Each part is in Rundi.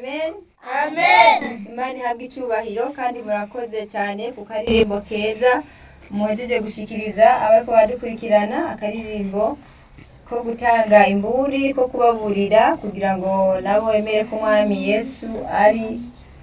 amen amen imana ihabwe icubahiro kandi murakoze cyane ku karirimbo keza muhejeje gushikiriza abariko badukurikirana akaririmbo ko gutanga imburi ko kubaburira kugira ngo nabo bemere ko umwami yesu ari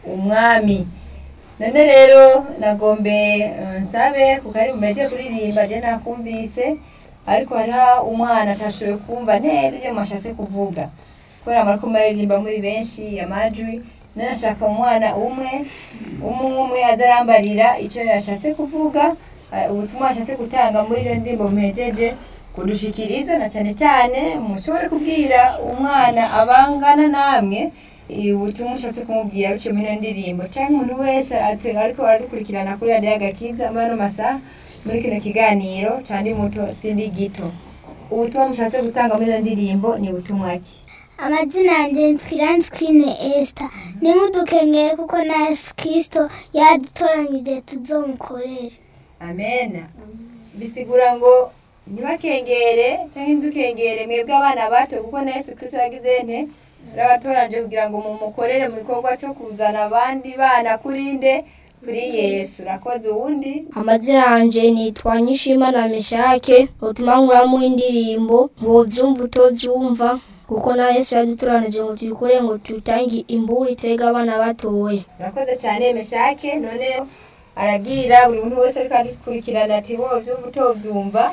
umwami none rero nagombe eh, nsabe ku karirimbo mpejeje kuririmba je nakumvise ariko hariho umwana atashoboye kumva neza ibyo mwashatse kuvuga kubera mwariko muraririmba muri benshi amajwi none ashaka umwana umwe umwe umwe azarambarira icyo yashatse kuvuga eh, ubutumwa yashatse gutanga muri iyo ndirimbo muhejeje kudushikiriza na cyane cyane mushobore kubwira umwana abangana namwe eh, ubutumwa ushatse kumubwira biciye muri iyo ndirimbo cyangwa umuntu wese ate- ariko aradukurikirana kuri radiyo agakiza muri ano masaha muri kino kiganiro candi muto sindi gito ubutumwa mushatse gutanga muri iyo ndirimbo ni ubutumwa ki amazina yanjye nitwiranzi kwine esita nimudukengere kuko na yesu kirisito yadutoranyije tuzomukorere amen bisigura ngo ntibakengere cyangwa ntidukengere mwebwe abana bato kuko na yesu kirisito yagize nte yarabatoranyije kugira ngo mumukorere mu gikorwa cyo kuzana abandi bana kuri nde kuri yesu urakoze uwundi amazina yanje nitwa nyishimana meshake utuma nkuramu indirimbo ngo vyumva utovyumva kuko na yesu yadutoranije ngo tuyikore ngo tutange imburi twege abana batoya urakoze cyane meshake none arabwira buri muntu wese ariko adukurikirana ati wowe vyumva utovyumva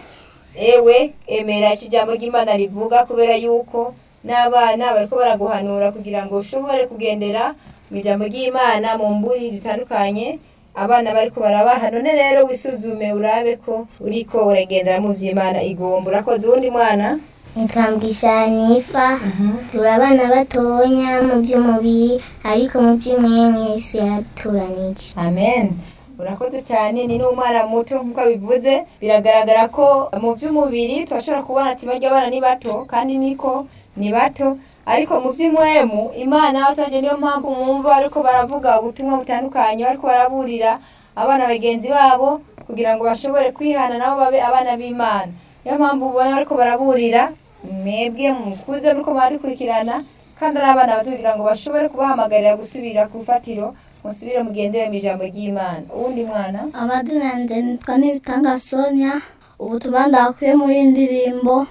ewe emera iki jambo ry'imana rivuga kubera yuko n'abana bariko baraguhanura kugira ngo ushobore kugendera mu ijambo ry'imana mu mburi zitandukanye abana bariko barabaha none rero wisuzume urabe ko uriko uragendera mu vy'imana igomba urakoze uwundi mwana nitwambwisha nifa turi abana batonya mu by'umubiri ariko mu by'umwemwe yesu yaraturanije amen urakoze cyane ni n'umwana muto nk'uko bivuze biragaragara ko mu by'umubiri turashobora kubona ati barya abana ni bato kandi niko ni bato ariko mu by'umwemu imana y'abaturage niyo mpamvu mwumva ariko baravuga ubutumwa butandukanye bariko baraburira abana bagenzi babo kugira ngo bashobore kwihana nabo babe abana b'imana niyo mpamvu ubona bariko baraburira mwebwe mukuze muriko muradukurikirana kandi ari abana bato kugira ngo bashobore kubahamagarira gusubira ku rufatiro musubire mugendere mu ijambo ry'imana uwundi mwana amazina yanje nitwa nibitanga sonia ubutumwa ndakuye muri iyi ndirimbo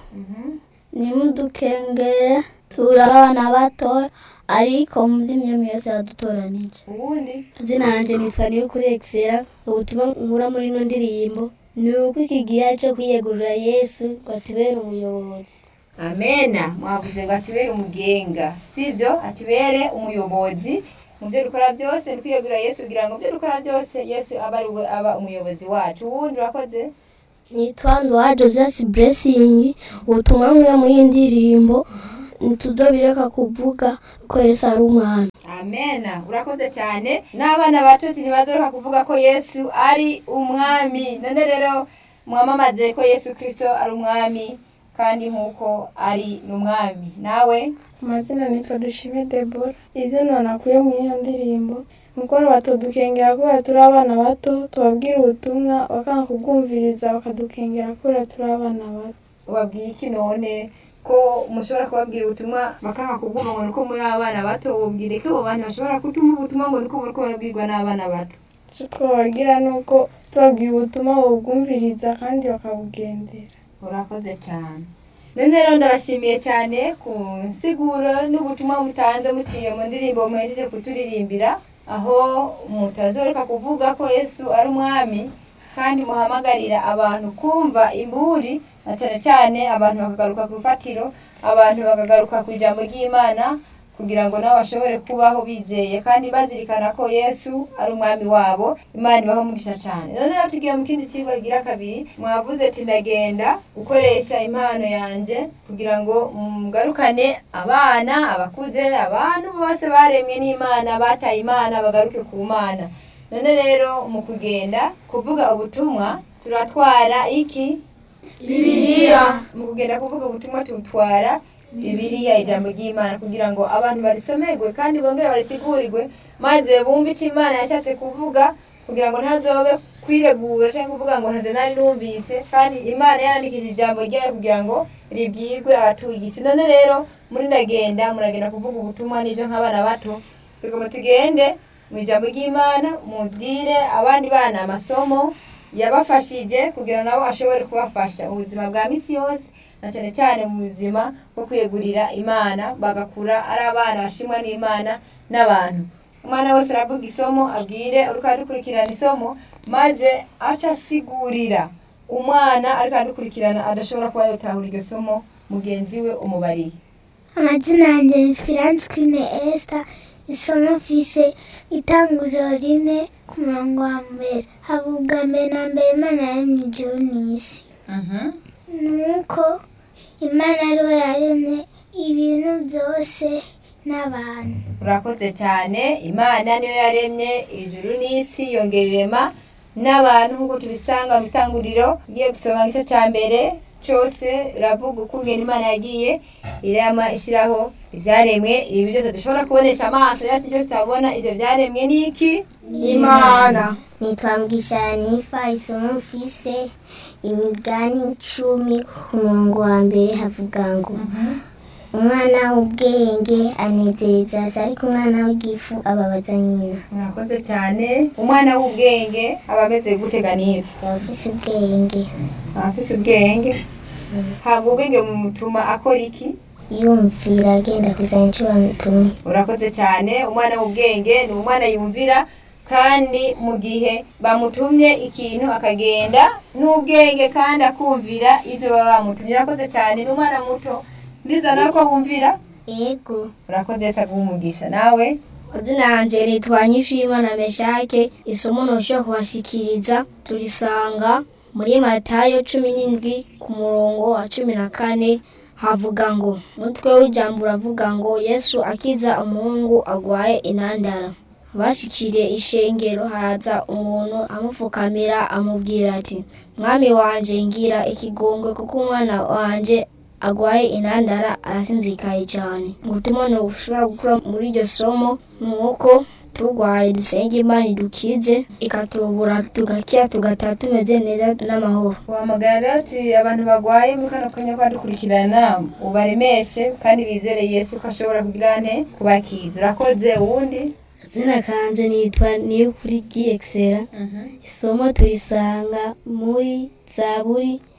nimudukengere turi abana batoya ariko mu by'imyami yose yadutoranije uwundi izina yanjye nitwa niyo kuri excella ubutumwa nkura muri ino ndirimbo ni uko iki gihe cyo kwiyegurira yesu ngo atubere umuyobozi amena mwavuze ngo atubere umugenga sibyo atubere umuyobozi mu byo dukora byose ni kwiyegurira yesu kugira ngo mu byo dukora byose yesu abe ari we aba umuyobozi wacu uwundi urakoze nitwa ndowa joseph blessing ubutumwa nkura muri iyi ndirimbo ntituzobireka kuvuga ko yesu ari umwami amena urakoze cyane n'abana bato ntibazoroka kuvuga ko yesu ari umwami none rero mwamamaze ko yesu kirisito ari umwami kandi nk'uko ari n'umwami nawe amazina nitwa dushime debora ibyo nanakuye mu iyo ndirimbo nuko batudukengera kubera turi abana bato tubabwira ubutumwa bakanga kubwumviriza bakadukengera kubera turi abana bato ubabwiye iki none ko mushobora kubabwira ubutumwa bakanga kubwumva ngo nuko muri abana bato wubwire ko abo bantu bashobora kutuma ubutumwa ngo nuko muriko barabwirwa n'abana bato icyo twababwira ni uko tubabwira ubutumwa babwumviriza kandi bakabugendera urakoze cyane none rero ndabashimiye cyane ku nsiguro n'ubutumwa mutanze muciye mu ndirimbo muhejeje kuturirimbira aho mutazoreka kuvuga ko yesu ari umwami kandi muhamagarira abantu kumva imburi na cyane cyane abantu bakagaruka ku rufatiro abantu bakagaruka ku ijambo ry'imana kugira ngo nabo bashobore kubaho bizeye kandi bazirikana ko yesu ari umwami wabo imana ibaho umugisha cyane none rero tugiye mu kindi kigo kigira kabiri mwavuze ati ndagenda gukoresha impano yanjye kugira ngo mugarukane abana abakuze abantu bose baremwe n'imana bataye imana bagaruke ku mana none rero mu kugenda kuvuga ubutumwa turatwara iki bibiliya mu kugenda kuvuga ubutumwa tutwara bibiliya ijambo ry'imana kugira ngo abantu barisomerwe kandi bongere barisigurirwe maze bumve icyo imana yashatse kuvuga kugira ngo ntazobe kwiregura cyangwa kuvuga ngo ntavyo nari numvise kandi imana yarandikije ijambo ryayo kugira ngo ribwirwe abatuye isi none rero muri ndagenda muragenda kuvuga ubutumwa n'ibyo nk'abana bato tugomba tugende mu ijambo ry'imana mubwire abandi bana amasomo yabafashije kugira nabo ashobore kubafasha mu buzima bwa misi yose na cyane cyane mu buzima bwo kwiyegurira imana bagakura ari abana bashimwa n'imana n'abantu umwana wese aravuga isomo abwire uriko aradukurikirana isomo maze aca asigurira umwana ariko aradukurikirana adashobora kuba yotahura iryo somo mugenzi we umubariye amazina yanjye ni Esperance Queen Esther isomo mfise itanguriro rimwe ku murongo wa mbere havuga mbere na mbere imana yaremye ijuru n'isi nuko imana ariwe yaremye ibintu byose n'abantu urakoze cyane imana niyo yaremye ijuru n'isi yongera irema n'abantu nk'uko tubisanga mu itanguriro ugiye gusoma igice cya mbere cyose iravuga ukungena imana yagiye irema ishyiraho ibyaremwe ibi byose dushobora kubonesha amaso yacu byose tutabona ibyo byaremwe ni iki imana nitwa Mugishanifa isomo mfise imigani icumi ku murongo wa mbere havuga ngo umwana w'ubwenge anezereza se ariko umwana w'igifu ababaza nyina murakoze cyane umwana w'ubwenge aba ameze gutega n'ivu aba afise ubwenge aba afise ubwenge habwa ubwenge bumutuma akora iki yumvira agenda kuzana icyo bamutumye urakoze cyane umwana w'ubwenge ni umwana yumvira kandi mu gihe bamutumye ikintu akagenda n'ubwenge kandi akumvira ibyo baba bamutumye urakoze cyane ni umwana muto ndizana ko wumvira ego urakoze se umugisha nawe Mazina yanje nitwa Nyishimana Meshake isomo ntushobora kubashikiriza turisanga muri Matayo cumi n'indwi ku murongo wa cumi na kane havuga ngo umutwe w'ijambo uravuga ngo Yesu akiza umuhungu agwaye inandara bashikiriye ishengero haraza umuntu amupfukamira amubwira ati mwami wanje ngira ikigongwe kuko umwana wanje agwaye inandara arasinzikaye cyane ubutumwa ntubushobora gukura muri iryo somo ni uko turwaye dusenge imana idukize ikatubura tugakira tugataha tumeze neza n'amahoro wahamagara rero ati abantu barwaye muri kano kanya kwa dukurikirana ubaremeshe kandi bizere yesu ko ashobora kugira nte kubakiza urakoze uwundi Zina kanje nitwa Niyukuri Giexera. Isomo turisanga muri Zaburi